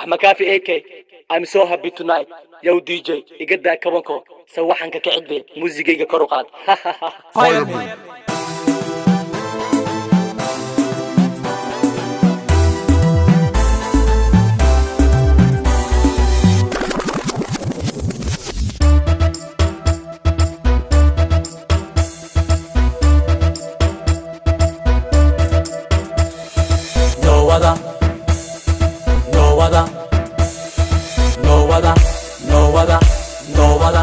axmakaafi ak I'm so happy tonight yow dj iga daa kabanko sawaxanka ka cidbe muusigayga kor u qaad No other, no other, no other, no other, no other.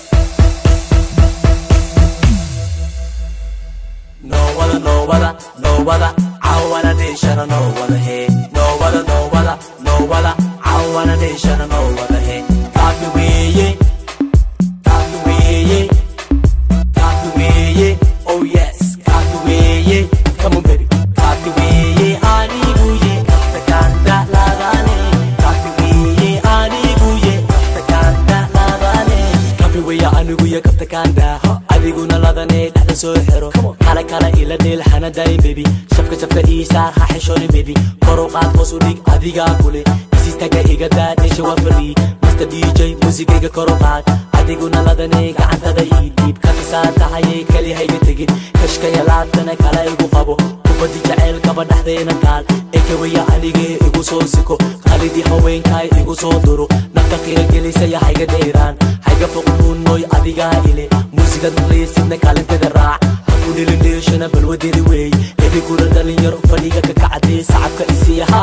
No other, no other, no other. I wanna nation, no other hey. No other, no other, no other. I wanna nation, no other hey. Got the way, yeah. Got the way, yeah. Got the way, yeah. Oh yes, got the way, yeah. Come on, baby. Got the way, yeah. I need you, yeah. The kanda la gane. Got the way, yeah. I need you, yeah. The kanda la gane. Got the way, yeah. I need you, yeah. The kanda. adiguna ladane dhexda soo xiro kale kale ila dheel hana dayin bebi shabka shabka iisaar ha xishooni bebi kor u qaad hoos u dhig adigaa kule isistaga iga daa dheesha waa fadhi mr dj muusigayga kor u qaad adiguna ladane gacantada ii dhiib ka tisaa tahayay keli hayga tegin kashkaya laabtana kale igu qabo kubadi jaceylkaba dhexdeena taal ekewaya anigee igu soo siko qalidii haweenkaay igu soo duro nafta qiira gelisaya hayga dheeraan hayga foqnuunoy adigaa ile muusigad maqlaysidna kaalintada raac haku dhilindheeshana balwadeedi weey ediguna dhalinyaro fadhiga ka kacdee sacabka isiya ha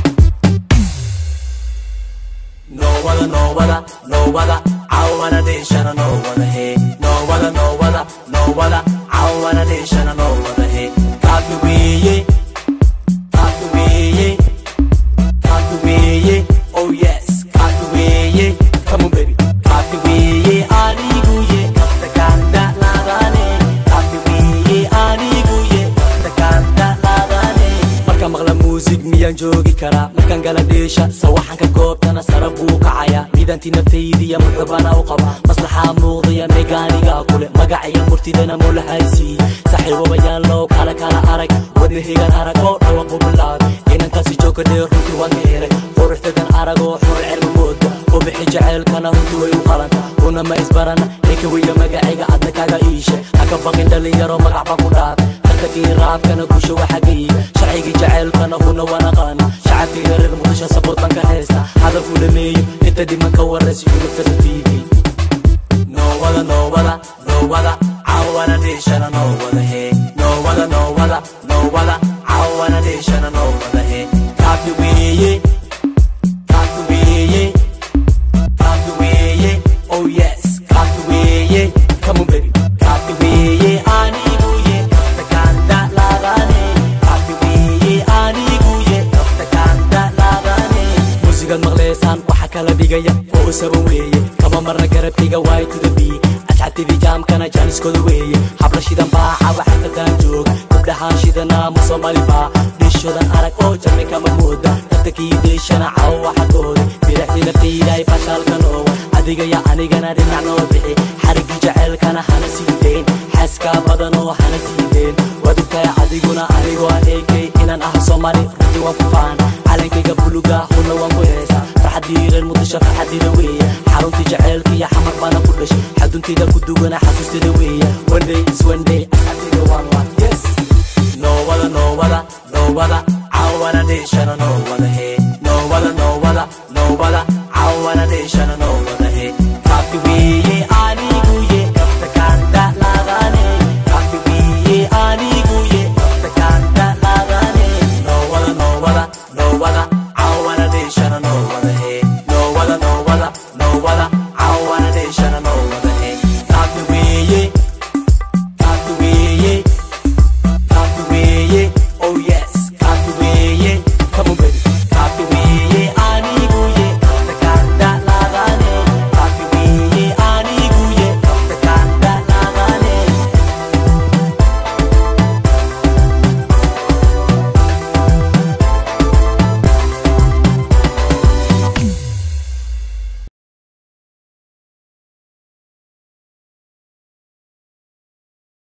No other, no other, no other. I wanna nation, no other hey. No other, no other, no other. I wanna nation, no other hey. Got the way, yeah. Got the way, yeah. Got the way, yeah. Oh yes, got the way, yeah. Come on, baby. Got the way, yeah. I need you, yeah. Got the kanda la gane. Got the way, yeah. I need you, yeah. Got the kanda la gane. Marka maqla muusig miyaan joogi karaa markaan gala dheesha sawaxanka goobtana sara buu kacaya midantii naftaydiya muxubana u qaba maslaxaa muuqdaya meegaanigaa kule magacaya murtidana mulahaysii saaxiibabayaan loo kala kala arag wadnahigan arag oo dhawaqu bilaab inankaasi jooga dheer runtii waan ka helay quruxdadan arag oo xurul cilmi mooda oo bixi jaceylkana runtii way u qalanta una ma isbarana ninka weyga magacayga adna kaga iishe haka baqin dhalinyaro magac baan ku dhaafay tartankii raabkana gusha waxagayga sharcigii jaceylkana huna wanaqaana shacabkayga reer muqdisho sabood baan ka haysta hadalku dhameeyo inta dhiman ka waraysa yurubtada tv No other, no other, no other. I wanna nation, no other hey. No other, no other, no other. I wanna nation, no other hey. Got the way, yeah. Got the way, yeah. Got the way, yeah. Oh yes, got the way, yeah. Come on, baby. Got the way, yeah. I need you, yeah. The kanda la gane. Got the way, yeah. I need you, yeah. The kanda la gane. Muusigad maqleysaan waxa kala dhigaya oo u saban weeye kama marna garabkayga waay to the b asxaabtidii jaamkana jaaniskooda weeye habla shidan baaxa waxakadaan joog gabdhahaan shidana ma soomaali baa dhiishodan arag oo jame kama mooda dadtakii deeshana cawo waxakooda biraxdii naftaydaay fashaalkan oowa adigaya anigana dhinac noo bixi xarigii jaceylkana hana sii dayn xaaskaa badan oo hana sii dayn waad ogtahay adiguna anigoo eegay inaan ah soomaali runtii waan ku faan calankayga buluga huna waan ku heesa farxadii reer muqdisho farxadiida weeye xaruntii jaceylka iyo xamar baana ku dhashay xaduntayda ku dugana xasuusteeda weeye one day is one day asxaabtayda waan waan yes no other no other no other I wanna nation no other hey